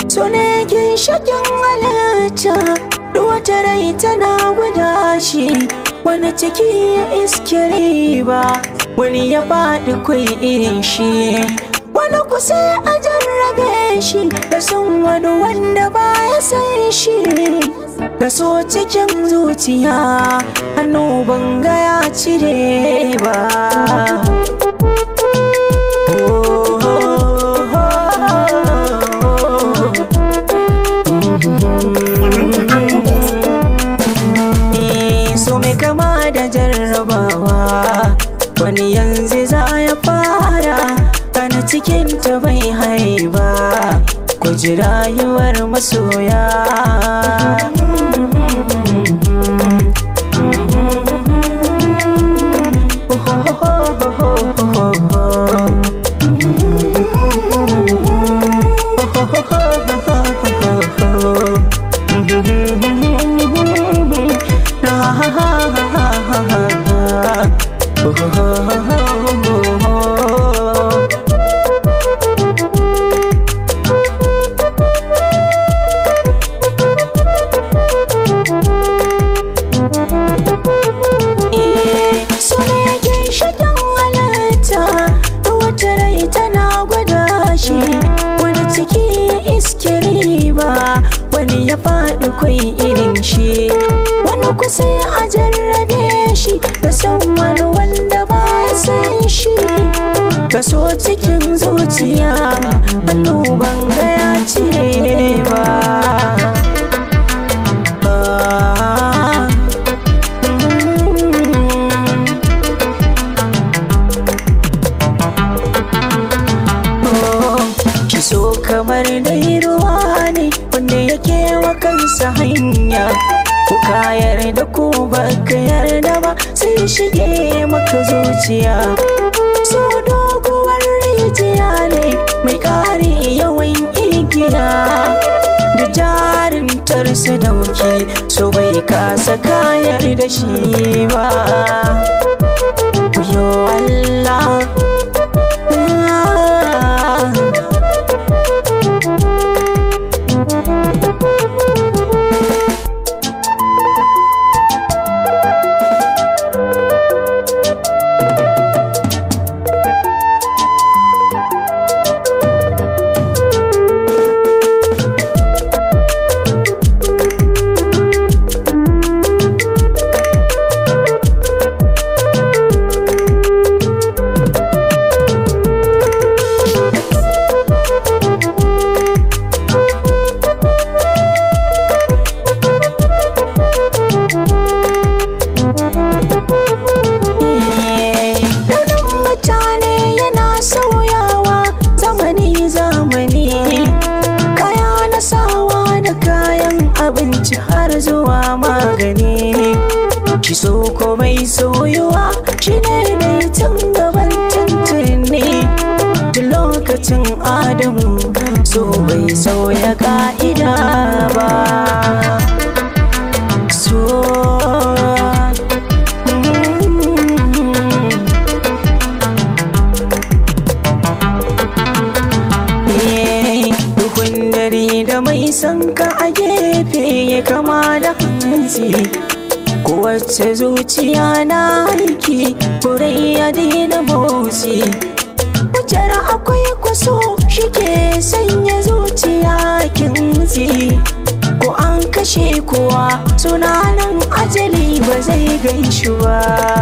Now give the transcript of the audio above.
so ne ginshakin halitta duk wata rai tana guda shi wani ciki ya iske riba wani ya faɗi kwai irin shi wani kusa a jarrabe shi da son wani wanda ba ya san shi da so cikin zuciya hannu ban ga ya cire ba so mai kama da jarrabawa wani yanzu za ya fara kana cikin ta bai haiba ku ji rayuwar masoya so ne yake shakin halitta da wata rai tana gwada shi wani ciki ya iske riba wani ya faɗi kwai irin shi wani kusa a jarrabe shi da san wani wanda ba ya san shi ka so cikin zuciya hannu ban ga ya cire ba Ah, mm. Ki so kamar dai ruwa ne wanda yake wa kansa hanya Ku ka yarda ko baka yarda ba sai shige maka zuciya So doguwar rijiya ne mai kare yawan igiya Da jarin tarsa dauki so bai kasa kayar da shi ba Yo Allah Launin mutane yana sauyawa zamani zamani Kaya na sawa da kayan abinci har zuwa magani Ki so komai soyuwa shi ne dai tun gaban tuntuni Tun lokacin Adamu so bai sauya ka'ida ba So mm, Eh, Dukun dare da mai son ka a gefe ya kama da hanci Kowace zuciya na aiki kurai ya daina motsi Wujar akwai kwaso shi ke sanya zuciya kinsi Ko an kashe kowa sunanan ajali ba zai gaishe ba